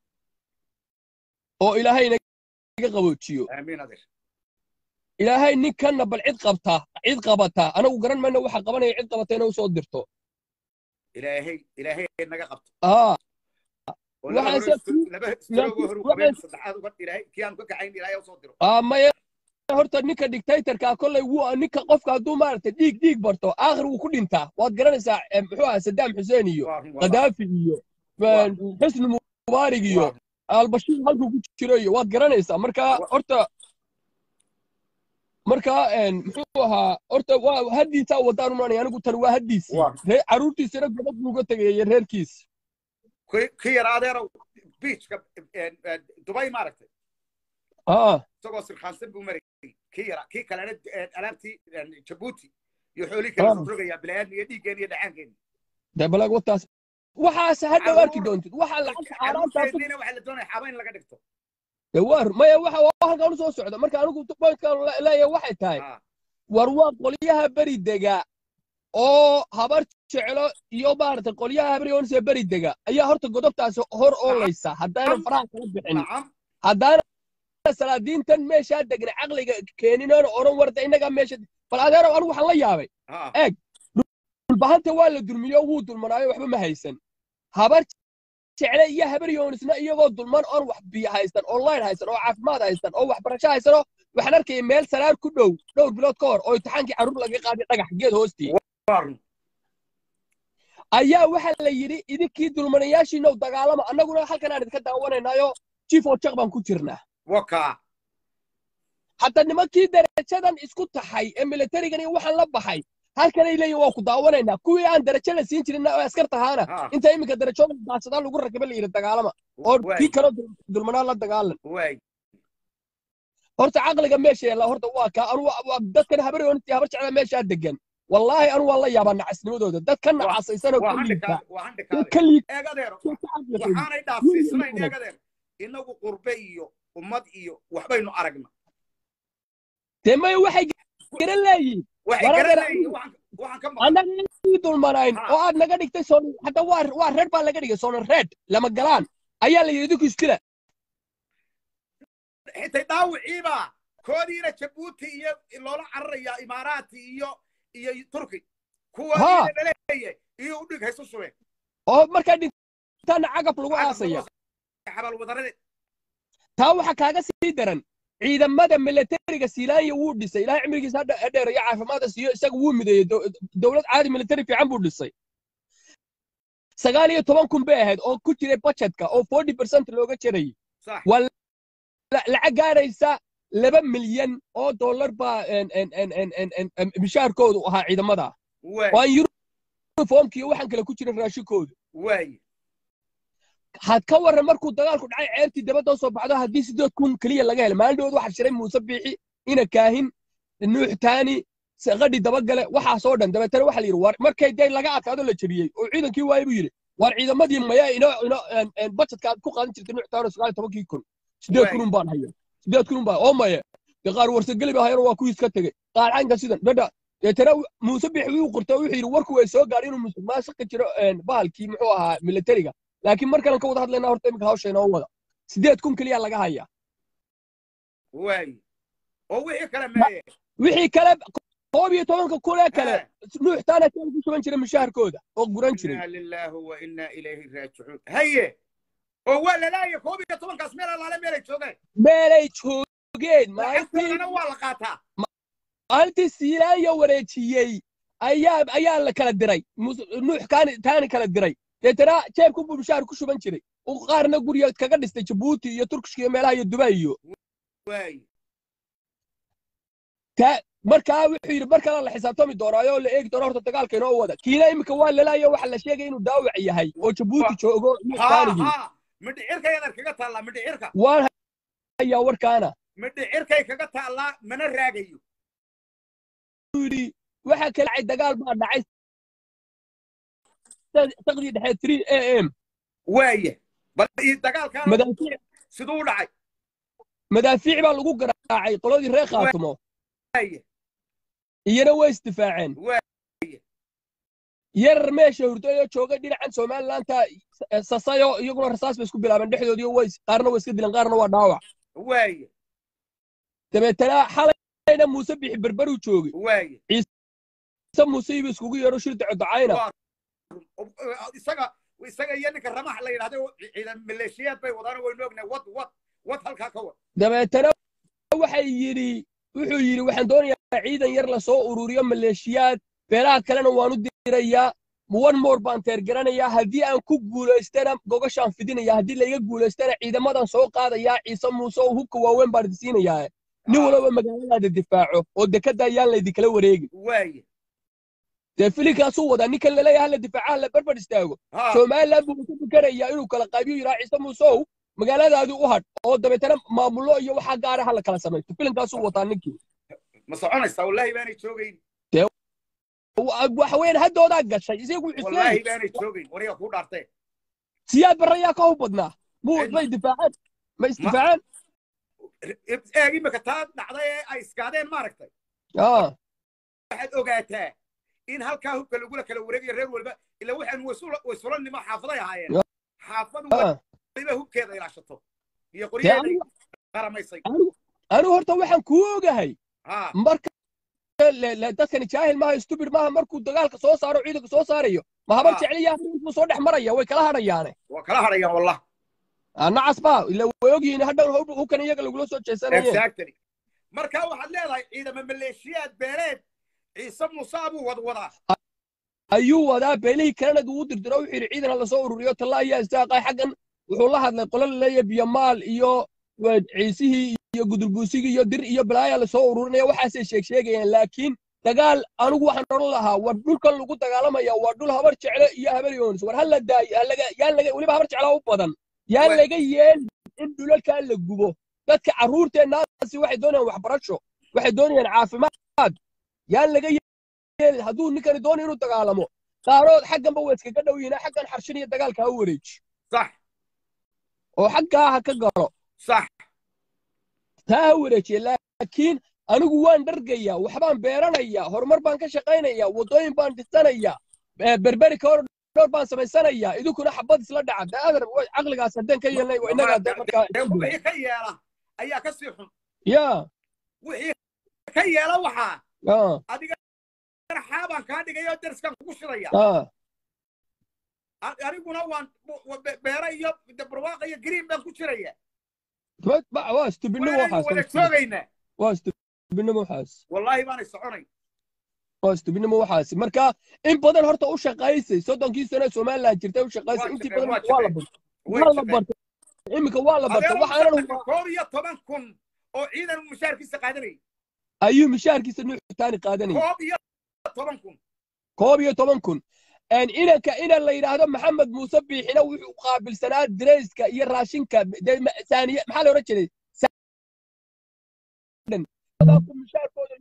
oo ilaahay naga qaboojiyo aamin adeer ilaahay ninkanna bal cid qabta cid qabata anagu garan mayno waxa qabanaya cid qabata inay usoo dirto ilaahay ilaahay naga qabto aa oo laba Waxaan hore se- isku- laba istiroogo laakiin horu waxaan- qabeen saddexaad uga ilaahay kii aan ka kacayn ilaahay usoo diro aa maya horta ninka dictatorka kolley wuu ninka qofka hadduu maaragtay dhiig dhiig barto aakhir wuu ku dhintaa waad garanaysaa eh, muxuu ahaa sadaam xuseen iyo waa run waa qadaafi iyo Waa. xusni mubaarig iyo waa albashiir halkuu ku jiro iyo waad garanaysaa marka Wa- horta marka een, muxuu ahaa horta waa haddiisaa wadaan umanaya anigu tan waa haddiisii Waa. ree caruurtiisana gobad buu uga tegaya reerkiis kii kii yar adeerow beachka een, een, dubai maaragtay aa isagoo sirkhaansan buu marayay kii yara kii kalena een, alaabtii een, jabuuti iyo xoolihii kale Ah. rogrogayaa bilaadan iyo dhiiggeen iyo dhacaankeeni dee balag wataas waxaas hadhow arki doontid waxaa lacagta xaaraantaa caruurteennina waxaa la doonaya xaba in laga dhigto dee waar maya waxa waa halkaan u soo socda marka anigu pointkan leeyahay waxay tahay Ah, war waa qolyaha beri dega oo habar jeclo iyo maaragtay qolyaha habar yoonse beri dega ayaa horta godobtaasi hor oolaysa haddaanan faraha kala bixin nacam haddaana salaadiintan meeshaa degna caqliga keeninana oran warda innagaa meesha bal adeerow anigu waxaan la yaabay Ah, dhulbahanta waa la dulmiyo wuu dulmanaayo waxba ma haysan habar jecle iyo habar yoonisna iyagoo dulman oon wax biyo haysan oo line haysan oo caafimaad haysan oo waxbarasho haysan oo waxaan arkaya meel salaar ku dhow dhowr bilood ka hor oo imtixaankii carruur laga qaaday dhagax geed hoostii waa run ayaa waxaa la yidhi idinkii dulmanayaashiinow dagaalama annaguna halkan aan idinka daawanaynaayo chief of jak baan ku jirnaa wakaa hadda nimankii darajadan isku taxay ee militarigan iyo waxaan la baxay halkanay leeyihin waa ku daawanaynaa kuwii aan darajo la siin jirin oo askar tahaana Ah. inta iminka darajooda daadsadaa lagu rakaba la yidhi dagaalama oo waay kii kaloo dul- dulmanaa la dagaalan waay horta caqliga meesha yaalla horta waa kaa anu waa- waa dadkan habar yoontii habar jecla meeshaa degan wallaahi anu waan la yaabaa nacasnimadooda dadka Waa- nacasaysanoo waa ka liita handhikaade waa dad handhikaade ka liita eeg adeero oo ka caqli xun. waxaanay dhaafsiisanayn eeg adeer inagu qurbe iyo ummad iyo waxbaynu aragna dee maya waxay garan leeyihin waxay War adeer, garanayeen waxaan waxaan ka maqan annaga ii dulmanayn Ha. oo aad naga dhigtay soon hadda waa waa reer baa laga dhigay soonan reed lama galaan ayaa la yidhi idinku iskila xitay dhaawiciiba koodiina jabuuti iyo loola cararaya imaaraati iyo iyo turki kuwa Ha. laleeyahay iyo u dhig haysu subeen oo markaa dhintaana cagaf lagu aasaya xabal wadarade taa waxaa kaaga sii daran ciidamada militariga siilaanya wuu dhisay ilaahay cimrigiisa ha dhe- ha dheereeyo caafimaadka siiyo isaga wuu mideeyey dow- dowlad caadi militari fiican buu dhisay sagaal iyo toban kun bay ahayd oo ku jiray budgetka oo forty percent looga jarayay sax waa la- lacag gaaraysa laba milyan oo dollar baa en- en- en- en- en- en- en- mishaarkoodu ahaa ciidamada waay oo aan uniformki iyo waxaan kale ku jirin raashinkoodu waay had ka warran markuu dagaalku dhacay ceertii dabadda soo baxdo haddii sideed kun keliya laga helay maalindhood waxaa shiray muuse biixi ina kaahin nuux taani qadhi dabagale waxaasoo dhan dabeetana waxaa la yidhi war markay dee laga adkaado la jebiyey oo ciidankii waayey buu yidhi war ciidamadii maya ino ino budgetka aad ku qaadan jirtay nuux taani sagaal iyo tobankii kun sideed kun un baan haya sideed kun un baan oo maya dee qaar warsageli baa hayana waa kuwiis ka tegey qaar caynka sidan dhadha deetana muuse biixi wuu qortay wuxuu yidhi warku way soo gaadhay inuu musuqmaasuqa jiro bahalkii muxuu ahaa militariga laakiin mar kalen ka wada hadlaynaa horta iminka hawsha inoo wada sideed kun keliya laga haya waay oo wixii kale meeye wixii kale koob iyo tobanka kulee kale Eh. nuux taana kale ku shuban jiray mushaharkooda oo guran jiray inaa lilaahi wa inaa ilayhi raajicuun haye oo waa lalaaya koob iyo tobankaas meel alaale meelay joogeen meelay joogeen maalintii lacagtoodana waa la qaataa maalintii siilaanya wareejiyey ayaa ayaa la kala diray Mus- nuux kaani taani kala diray deetana jeebku buu mushaar ku shuban jiray uu qaarna guriga kaga dhistay jabuuti iyo turkishka iyo meelaha iyo dubay iyo waay ta markaa wuxuu yidhi mar kale la xisaabtami doonaayo oo la eegi doono horta dagaalka inoo wada kiina iminka waa lalaayo waxa la sheegay inuu daawac yahay oo jabuuti joogo nuux ha taanigii ha midhicirkay adar kaga taallaa midhicirka waan hayaa warkaana midhicirkay kaga taallaa mana raagayo yidhi waxa kale dhacay dagaal baa dhacay saqdii dhexe three a m waaya bal ii dagaalkaan madaafiic siduu u dhacay madaafiic baa lagu garaacay qoladii reer khaatumo waaya iyana way isdifaaceen waaya yarar meesha hurdayo jooga dhinacan somalilaanta sasayo iyaguna rasaas bay isku bilaabeen dhexdoodii way qaarna way iska dileen qaarna waa dhaawac waaya dabeetana xalayna muuse bixi berberuu joogay waaya se muuse iba iskugu yeedho shir docodocayna Waa- isaga isaga iyo ninka ramax la yidhahdo ciidan maleeshiyaad bay wadaan waynu ognahay wad wad wad halkaa ka wad dabeetana waxay yidhi wuxuu yidhi waxaan doonayaa ciidan yar lasoo ururiyo maleeshiyaad beelaha kalena waan u dirayaa one more baan teergaranayaa haddii aan ku guulaystana gogashaan fidinayaa haddii layga guulaystana ciidamadan soo qaadayaa ciise muuse oo hubka waaweyn baan idinsiinayaa nin walaba magaaladaada difaaco oo dekada ayaan laydinkala wareegin waaya dee filinkaasuu wadaa ninkan laleeyahay hala difaaca hala barbar istaago ha somaliland buu ka fikerayaa inuu kala qaybiyo yidhaa ciise muusow magaaladaadii u hadh oo dabeetana maamullo iyo waxaa gaara hala kala samaysto filinkaasuu wataa ninkii ma soconaysaa wallaahi baanay joogayn Wa- waxa weeyaan haddoodaa gashay isagu wallaahi xuseen baanay joogayn wariga kuu dhaartee siyaad barrayaa ka hub badnaa muu Cidna. may difaaceen ma isdifaaceen eeg imika taa dhacday ee ay iskaadeen maaragtay Ah, waxaad ogaataa in halkaa hubka lagula kala wareegayo reer walba ila waxaan waysulanimo xaafaday ahaayeen xaafad ah. waliba hubkeeda ilaashato iyo qoryaheeda anigu- qaramaysay anigu- anigu horta waxaan kuu ogahay ha marka le- le- dadkani jaahil maaha stupid maaha markuu dagaalka soo saaro ciidanka soo saarayo ma habar Ah. jecliya buu soo dhex maraya way kala hadhayaane waa kala hadhayaan wallah Ah, nacas baa ila way ogyihiin hadhow hub- hubkan iyaga lagula soo jeesanayeen exactly marka waxaad leedahay ciidamo maleeshiyaad beeleed ciise muuse abuu wadwadaa ayuu wadaa beelihii kalena uu dirdiro wuxuu yidhi ciidan ha lasoo ururiyo talla ayaa istaaqay xaggan wuxuu la hadlay qolo laleeya biyamaal iyo waa ciisihii iyo gudurbuusigii iyo dir iyo balaayaa lasoo ururinaya waxaasay sheeg sheegayaan laakiin dagaal anigu waxaan odhan lahaa war dhulkan lagu dagaalamaya waa dhul habar jecle iyo habar yoonis war hala daayo halaga yaan laga weliba habar jeclaa u badan yaan Wa- laga yeelin in dhulalkaa la gubo dadka carruurteennaasi waxay doonayaan waxbarasho waxay doonayaan caafimaad yaan laga yeelin hadduu ninkani doonayo inuu dagaalamo qaarood xagganba waa iskaga dhow yihiin xaggan xarshin iyo dagaalka ha wareeji sax oo xaggaa ha ka galo sax taa ha wareejiye laakiin anigu waan dhargaya waxbaan beeranaya horumar baan ka shaqaynaya waddooyin baan dhisanaya eh, berberi ka dhowr baan samaysanayaa idinkuna xabad isla dhaca de adar wa- caqligaas haddeen ka yeelnay waa innagaa de markaa dee wixii ka yeela ayaa ka sii xun ya wixii ka yeela waxaa ah, adiga xaabaan kaa dhigayoo dariskan kugu shidaya ah, A- aniguna waan wa- be- beera iyo de barwaaqa iyo green baan ku jiraya ba- ba- waa stubidnimo waanaynu wada waxaas joogaynaa waa stubidnimo waxaas wallaahi baanay soconay waa stubidnimo waxaas marka in badan horta u shaqaysay soddonkii sano somaliland jirtay u shaqaysay Waa intii shaqeen, badan waa waa la shaqeen. bartay way waa la shaqeen bartay iminka waa la bartay adeero waxaanan mushahar koob iyo toban kun oo ciidan mushaharkiisa qaadanayay ayuu mishaarkiisa nuuxtaani qaadanayay koob iyo toban kun koob iyo toban kun Een, inanka inan la yidhaahdo maxamed muuse biixina wuxuu qaabilsanaa dirayska iyo raashinka dee ma- saaniye maxaa la odhan jiray Saadan. Dadku mishaarkooda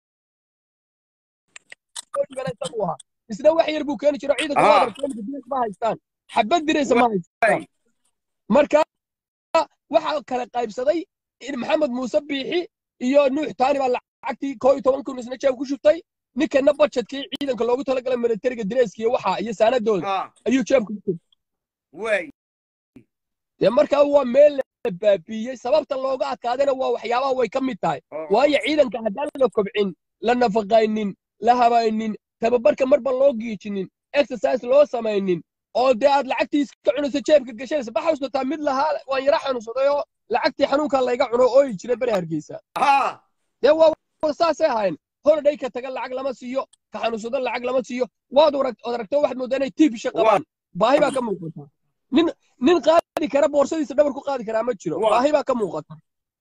loo dhibana isagu ahaa. isna wax yar buu keeni jiro ciidanka Ah. waa darkeeniga dirays ma haystaan xabad diraysa ma haystaan marka waxaa kala qaybsaday in maxamed muuse biixi iyo nuux taani baa lacagtii koo iyo toban kun isna jeeb ku shubtay ninkana budgetkii ciidanka loogu talagalay militariga direyska iyo waxa iyo saanadooda ah ayuu jeebka ku shubtay way dee markaa waa meel la baabiiyey sababta looga adkaadana waa waxyaabaha way ka mid tahay oo- waayo ciidanka haddaan la kobcin la nafaqaynin la habaynin tababarka marba loo giijinin exercise loo samaynin oo dee aad lacagtii iska cunayso jeebka gashanaysa ma xasuusataa mid lahaa waan yara xanuunsaday oo lacagtii xanuunkaa layga cuno ooyi jiray beri hargeysa ah dee waa waa saasay ahayn holiday ka taga lacag lama siiyo ka xanuunsado lacag lama siiyo waad arag- ood aragto waxaad moodaa inay tiibisha qabaan baahi baa ka muuqata nin nin qaadi kara boorsadiisa dhabar ku qaadi karaa ma jiro Waa. baahi baa ka muuqata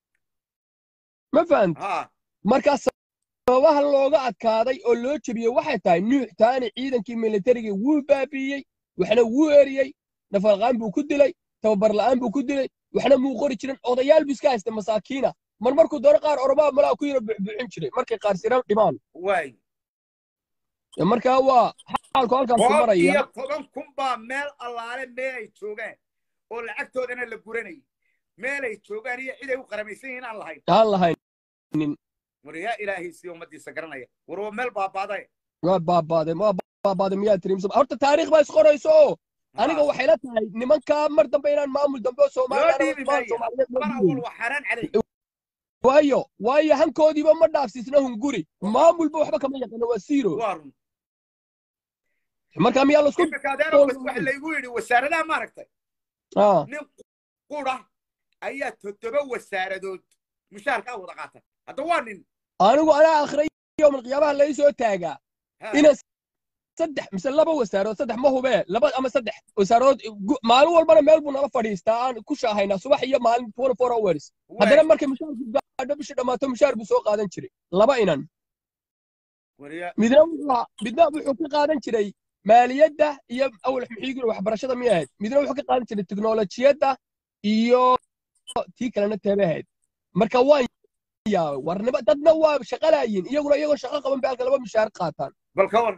ma fahant ah markaa sababaha looga adkaaday oo loo jebiyey waxay tahay nuux taani ciidankii militariga wuu baabiiyey waxna wuu eriyey nafaqaan buu ku dilay tababar la'aan buu ku dilay waxna muu qori jirin odayaal buu iska haysta masaakiina mar markuu doono qaar oromaa malaa ku yaro buxbuuxin jiray markay qaar sira dhimaan way Dee markaa waa xaalku halkaas ku koob maraya iyo toban kun baa meel allaale meelay joogaan oo lacagtoodana la guranayay meelay joogaan iyo ciday u qaramaysan yihiin aan lahayn aan lahayn war yaa ilaahay si ummadiisa garanaya war waa meel baabaaday waa baabaaday waa baabaaday miyaa tirimsa horta taariikh baa isqorayso oo aniga waxay la tahay nimankaa mar dambe inaan maamul dambe oo loo dhiibi soomaaliya maayo mar awal waa xaaraan calay waayo waayo hankoodiiba ma dhaafsiisna hunguri maamulba waxba kama yaqaano waa zero waa run marka miyaa lasku imika adeero waxa laygu yidhi wasaaradaha maaragtay Ah, nin qura ayaa toddoba wasaaradood mushaharkaa wada qaata hadda waa nin anigu anaa akhray yowmal qiyaamaha lai soo taagaa Ha, inaan saddex mise laba wasaarood saddex ma hubee laba ama saddex wasaarood gu- maalin walbana meel buu nala fadhiistaa aan ku shaahaynaa subax iyo maalin twenty four hours way. haddana markay mushaarku gaadho bishii dhammaato mushaar buu soo qaadan jiray laba inan War yaa- midna wuxuu ahaa- midna wuxuu ka qaadan jiray maaliyadda iyo awal muxiigin waxbarashada miyay ahayd midna wuxuu ka qaadan jiray teknolojiyadda iyo tii kalena teebay ahayd marka waan yaabay warnimo dadna waa shaqalaayiin iyaguna iyagoo shaqo qaban bay halka laba mushaar qaataan bal ka war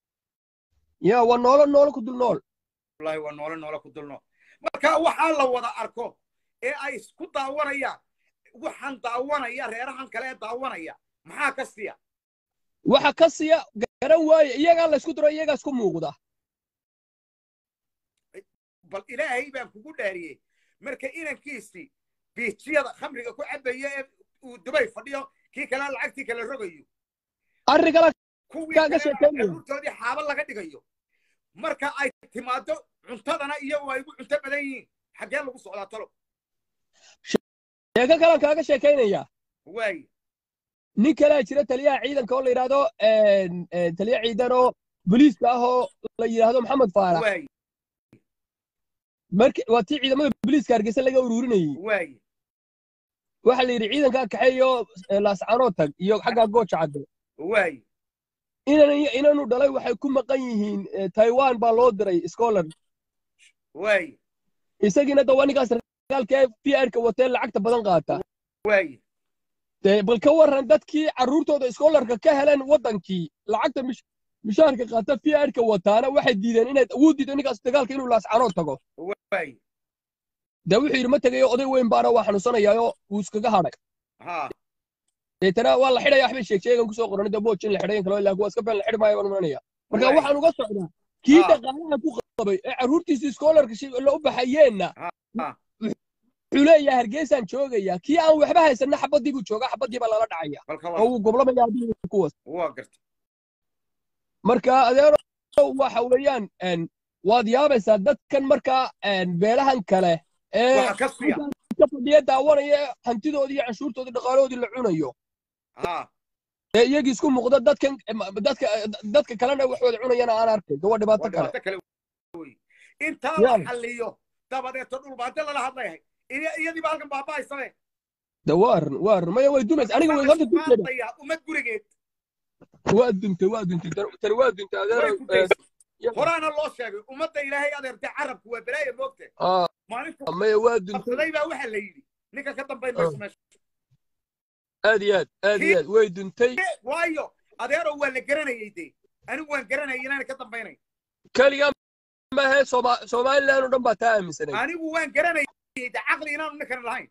ya waa noolo noolo ku dul nool wallahi waa noole noole ku dulno marka waxaa la wada arko ee ay isku daawanayaan waxaan daawanaya reerahan kale ee daawanaya maxaa ka siya waxa ka siya garan waaye iyagaa laysku diro iyagaa isku muuqda bal ilaahay baan kugu dhaariyey marka inankiisii biijiyada khamriga ku cabaya ee uu dubay fadhiyo kii kale lacagtii kala rogayo arrin kale kuwii Kaaga kale sheekeynaya. carruurtoodii xaaba laga dhigayo marka ay timaado cuntadana iyagu ay ugu cunto badan yihiin xaggee lagu socdaa talo sheeko kalan kaaga sheekaynaya waay nin kalea jira taliyaha ciidanka oo la yidhaahdo een, een, taliya ciidan oo booliiska ah oo la yidhaahdo maxamed faarax waay marka waa tii ciidamada booliiska hargeysa laga ururinayey waay waxa la yidhi ciidankaa kaxeeyo eh, laascaanoo tag iyo xaggaa gooja cadde waay inan inanu dhalay waxay ku maqan yihiin eh, taiwan baa loo diray scholar waay isagiina da waa ninkaas ragaalka ee p r ka watee lacagta badan qaata waay dee bal ka warran dadkii carruurtooda scholarka ka heleen waddankii lacagta mish mishaarka qaata p r ka wataana waxay diideen inay wuu diiday ninkaas dagaalka inuu laascaanoo tago waay dee wuxuu yidhi ma tegayo oday weyn baana waa xanuunsanayaayo wuu iskaga hadhay ha deetana waa la xidhaya waxbay sheeg sheegan kusoo qoran de booj in la xidhayan kalo ilaa kuwa iska been la xidhi maayo baan imanaya marka Waay. waxaan uga socdaa kii Ah. dhaqaalaha ku qabay ee carruurtiisii schoolarship la u baxayeenna Ah. wuxuu leeyahay hargeysaan joogaya kii aan waxba haysanna xabadii buu joogaa xabadii baa lala dhacaya balka oo waa uu goblamaya haddii kuwaas waa garta marka adeero waxa weeyaan een, waad yaabaysaa dadkan markaa een, beelahan kale ee waxa ka siya ka fadhiya daawanaya ee hantidoodii iyo canshuurtoodii dhaqaalahoodii la cunayo ha ee iyagii isku muuqda dadkan dadka dadka kalena wax wada cunayana aan arkay waa dhibaato waa kale dhibaato kale wey intaa Yaa. la xalliyo dabadeeto dhulbaante lala hadlayahay Iya- iyadiiba halkan baaba'aysabe de waa run waa run maya way dumaysa aniga way horta dunteeda maantaya ummad gurigeed waa duntay waa duntay tan- tani waa duntay way adeero ku ee, daysay horaana loo sheegay ummadda ilaahay adeertay carabku waa balaaya moogte ah, maalintu maya waa duntay qabsaday baa waxaa la yidhi ninka ka dambayn mayso meesha aad iyo aad aad iyo aad way duntay waayo adeero waa la garanayay dee anigu waan garanayay inaana ka dambaynay keligaa maahe Sooma- somaliland oo dhan baa taa aaminsanay anigu waan garanayay de caqli inaanu ninkan lahayn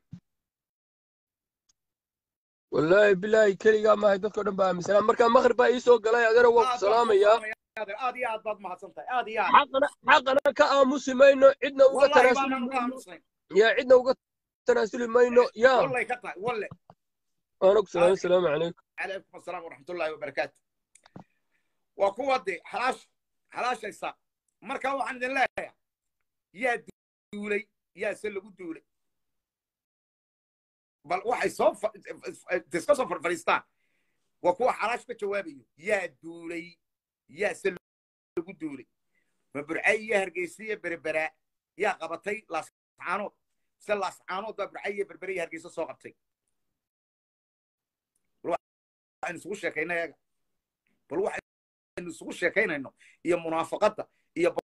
wallaahi bilaahi keligaa maahe dadkao dhan baa aaminsanaa marka maqrib baa ii soo galay adeero waa ku Aad baan salaamayaa ku salaamayaa, aad iyo aad baad mahadsan tahay aad iyo aad xaqana xaqana ka aamusi mayno cidna uga wallahi tanaasuli baanaan ka mayno aamusnayn yaa cidna uga tanaasuli mayno yaa wallay ka tahay walle waana ku salaamay asalaamu calaykum calaykum asalaam waraxmatullaahi wabarakaatu waa kuwa de xalaash xalaashaysa marka waxaan idin leeyahay yaa duulay yaa se lagu duulay bal waxay soo fa- iska soo farfadhiistaan waa kuwa xalaash ka jawaabayo yaa duulay yaa se lagu duulay ma burcay iyo hargeysa iyo berberaa yaa qabatay laascaanood se laascaanood baa burcay iyo berbere iyo hargeysa soo qabtay waxaynu isugu sheekaynay eega bal waxaynu isugu sheekaynayno iyo munaafaqadda iyo